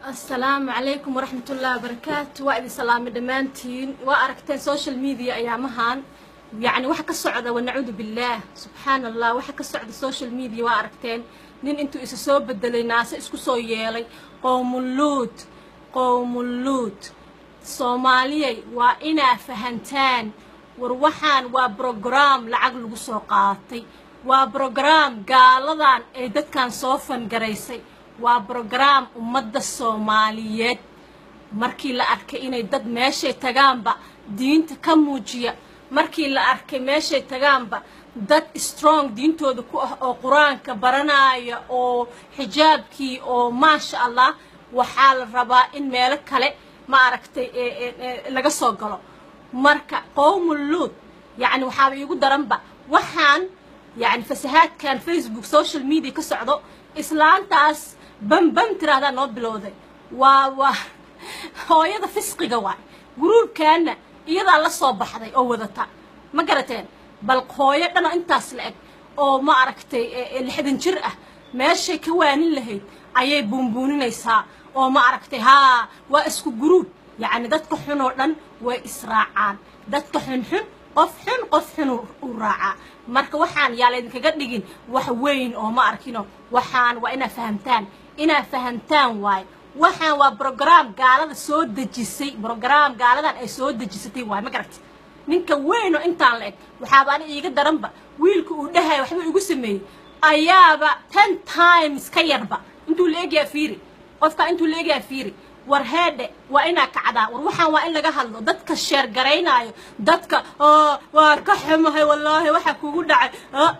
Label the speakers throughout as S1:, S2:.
S1: asalaamu calaykum waraxmat ullahi wabarakaatu waa idin salaamay dhammaantiin waa aragteen social media ayaamahan yacni waxa ka socda wanacuudu billaah subxaan allah waxa ka socda social media waa aragteen nin intuu isa soo bedelay naase isku soo yeelay qowmuluud qowmuluud soomaaliyay waa inaa fahantaan war waxaan waa brograam lacag lagu soo qaatay waa brograam gaaladan ee dadkan soo fangaraysay waa brograam ummadda soomaaliyeed markii la arkay inay dad meeshay tagaanba diinta ka muujiya markii la arkay meeshay tagaanba dad strong diintooda ku ah oo qur-aanka baranaya oo xijaabkii oo maasha allah waxaa la rabaa in meelo kale ma aragtay laga soo galo marka qowmuluud yacni waxaaba iigu daranba waxaan yacni fasahaadkan facebook social media ka socdo islaantaas bambam tiraahdaa noo bilowday waa waa hooyada fisqiga waay guruubkaana iyadaa la soo baxday oo wadata ma garateen bal hooyo dhanoo intaas la eg oo ma aragtay lixdan jir ah meeshay ka waanin lahayd ayay buunbuuninaysaa oo ma aragtay haa waa isku guruub yacni dadka xun oo dhan way israacaan dadka xunxun qof xun qof xun u raacaa marka waxaan yaa laydinkaga dhigin wax weyn oo ma arkino waxaan waa inaa fahamtaan inaa fahamtaan waaye waxaan waa brograam gaalada soo dejisay brograam gaaladan ay soo dejisatay waay ma garagti ninka weyn oo intaan la eg waxaaba ani iiga daranba wiilka uu dhahay waxba igu sameeyey ayaaba ten times ka yarba intuu la egyaa fiiri qofkaa intuu la egyaa fiiri war heedhe waa inaa kacdaa war waxaan waa in laga hadlo dadka sheergaraynaayo dadka waa ka xumahay wallaahi waxa kugu dhacay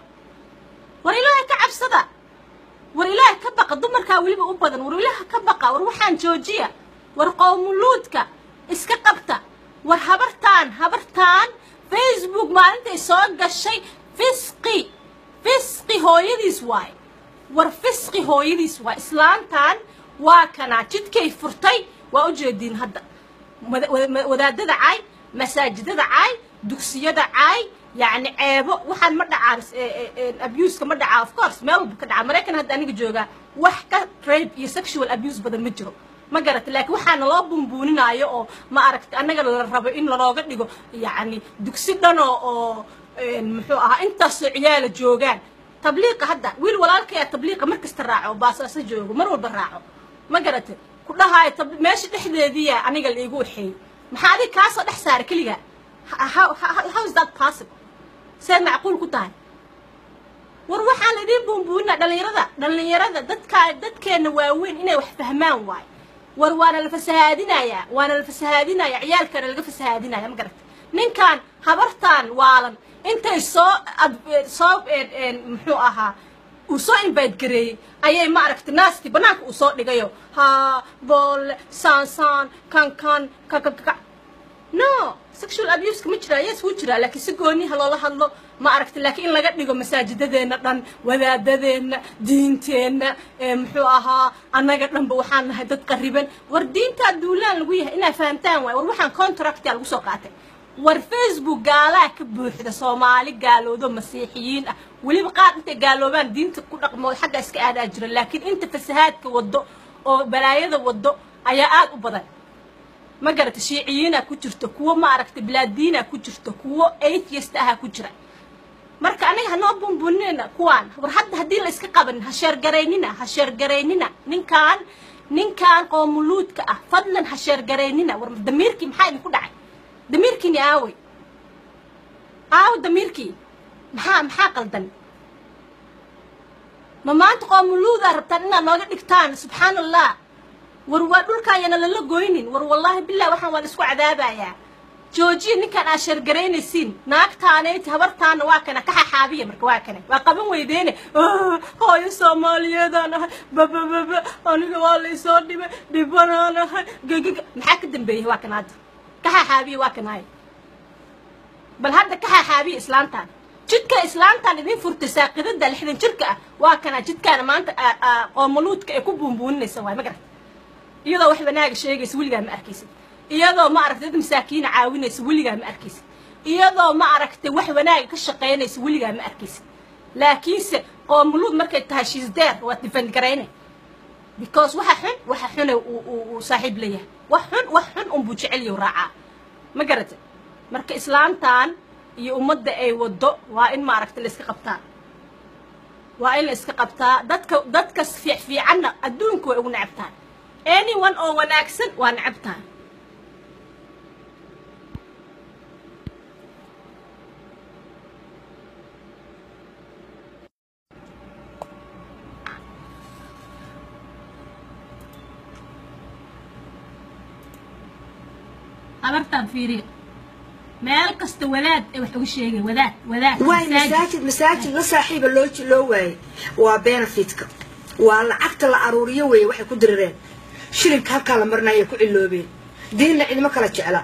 S1: war ilaahay ka cabsada war ilaahay ka baqa dumarkaa weliba u badan war ilaaha ka baqa war waxaan joojiya war qowmuluudka iska qabta war habartaan habartaan facebook maalintay soo gashay fisqi fisqi hooyadiis waay war fisqi hooyadiis waay islaantan waa kanaa jidkay furtay waa u jeediin hadda wadaadada caay masaajidada caay dugsiyada caay yacni ceebo waxaan ma dhacaan abuska ma dhacaa of course meel walba ka dhaca maraykan hadda aniga joogaa wax ka rape iyo sexual abuse badan ma jiro ma garata laakiin waxaana loo buunbuuninaayo oo ma aragta annaga la rabo in lanooga dhigo yacni dugsi dhanoo oo muxuu ahaa intaasoo ciyaala joogaan tabliiqa hadda wiil walaalkaya tabliiqa mar kasta raaco baasaaso joogo mar walba raaco ma garata ku dhahaayo meesha dhexdeediya aniga la iigu waxeeyey maxaa adig kaasoo dhex saara keliga how is that possible see macquul ku tahay war waxaan la idiin buunbuuninaa dhallinyarada dhallinyarada dadkaa dadkeenna waaweyn inay wax fahmaan waay war waana la fasahaadinayaa waana la fasahaadinaya ciyaalkana laga fasahaadinaya ma garata ninkan habartaan waalan intay soo soo muxuu ahaa uu soo invite gareeyey ayay ma aragtay naasti bannaanka uu soo dhigayo haa boolle saansaan kan kan kakakaka no sexual abuseka ma jiraa yes wuu jiraa laakiin si gooniha loola hadlo ma aragtay laakiin in laga dhigo masaajidadeenna dhan wadaadadeenna diinteenna muxuu ahaa annaga dhanba waxaan nahay dad qariban war diintaa duulaan lagu yahay inaa fahamtaan waay war waxaan contractia lagu soo qaatay war facebook gaalaa ka buuxda soomaali gaaloodo masiixiyiin ah weliba qaar intay gaaloobaan diinta ku dhaqmo xagga iska aadaa jira laakiin inta fasahaadka wado oo balaayada wado ayaa aada u badan ma garata shiiciyiinaa ku jirto kuwo ma aragta bilaadiinaa ku jirto kuwo atheist ahaa ku jira marka aniga hanoo buunbuuninayna kuwaan war hadda haddii la iska qabanin ha sheergaraynina ha sheergaraynina ninkaan ninkaan qoomuluudka ah fadlan ha sheergaraynina war damiirkii maxaa idinku dhacay damiirkiini aawey aawo damiirkii maxaa maxaa qaldan ma maanta qoomuluudaa rabtaan inaad nooga dhigtaan subxaan allah war waa dhulkaayana lala goynin war wallaahi bilah waxaan waa la isku cadaabayaa joojiya ninkaan aad sheergaraynaysiin naagtaanayti habartaana waa kana ka xaxaabiya marka waa kana waa qaban weydeene hooyo soomaaliyeedaan ahay babababa aniga waa laysoo dhibay dhibanaan ahay gegiga maxaa ka dambeeyay waa kana hadda ka xaxaabiya waa kanaay bal hadda ka xaxaabiya islaantaan jidka islaantaan idin furtay saaqidada lixdan jirka ah waa kana jidkaana maanta qoomuluudka ay ku buunbuuninaysa waay ma garata iyadoo wax wanaaga sheegaysa weligaa ma arkaysid iyadoo ma aragtay dad masaakiina caawinaysa weligaa ma arkaysid iyadoo ma aragtay wax wanaaga ka shaqaynaysa weligaa ma arkaysid laakiinse qoomuluud markay tahay shiisdeer waa difan garayne because waxa xun waxa xune uu saaxiib leeyahay wax xun wax xun unbuu jecelyahu raacaa ma garata marka islaamtan iyo ummadda ay waddo waa in maaragta la iska qabtaa waa in la iska qabtaa dadka dadka fiicfiicanna adduunka way ugu necabtahay anyone oo wanaagsan waa necabtahay habartaan fiiriya meel kasta wadaad ee wax uga sheegay wadaad wadaad
S2: waay masaajid masaajid la saaxiiba loo loo waayey waa benefitka waa lacagta la aruuriyo weeye waxay ku dirireen shilinka halkaa la marinaya ku ciloobeen diinna cidimo kala jecla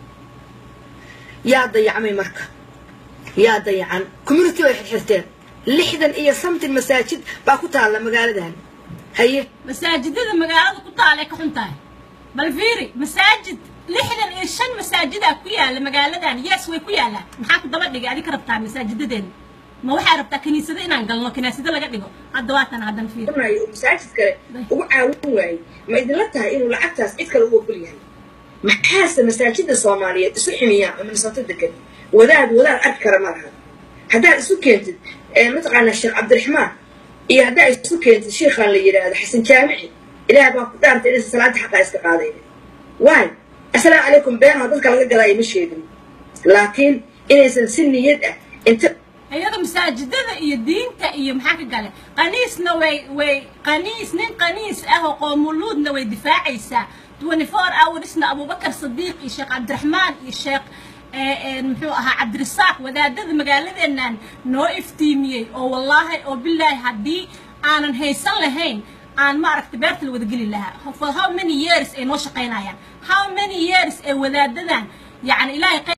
S2: yaa dayacmay marka yaa dayacan community bay xirxirteen lixdan iyo something masaajid baa ku taalla magaaladan haye
S1: masaajidada magaalada ku taalay ka xun tahay bal fiiri masaajid lixdan iyo shan masaajidaa ku yaala magaaladan yes way ku yaalaan maxaa ku daba dhigay adi ka rabtaa masaajidadeena ma waxaa rabtaa kiniisado inaan galno kiniisado laga dhigo hadda waatan haddan fiiri
S2: masaajid kale ugu caawin waayey ma idinla tahay inuu lacagtaas cid kale u ogol yahay maxaase masaajida soomaaliyeed isu ximiyaan oo minnesota degan wadaad wadaad arki kara ma laha haddaad isu keentid mataqaanaa sheekh cabdiraxmaan iyo haddaa isu keentid sheikhaan la yidhaahdo xasan jaamici ilaah baa ku dhaartay inaysa salaada xaqaa iska qaadayn waay assalaamu calaykum beenaho dadka laga gadaayo ma sheegin laakiin inaysan si niyad ah inta
S1: iyada masaajidada iyo diinta iyo maxaa ka gale qaniisna way way qaniis nin qaniis ah oo qoomuluudna way difaacaysaa twenty four hoursna abubakar sadiiq iyo sheekh cabdiraxmaan iyo sheekh muxuu ahaa cabdirasaaq wadaadada magaaladeennan noo iftiimiyey oo wallaahi oo bilaahi haddii aanan haysan lahayn aan maaragta beerta la wadageli lahaa for how many years ay noo shaqaynayaan how many years ay wadaadadan yani ilaahay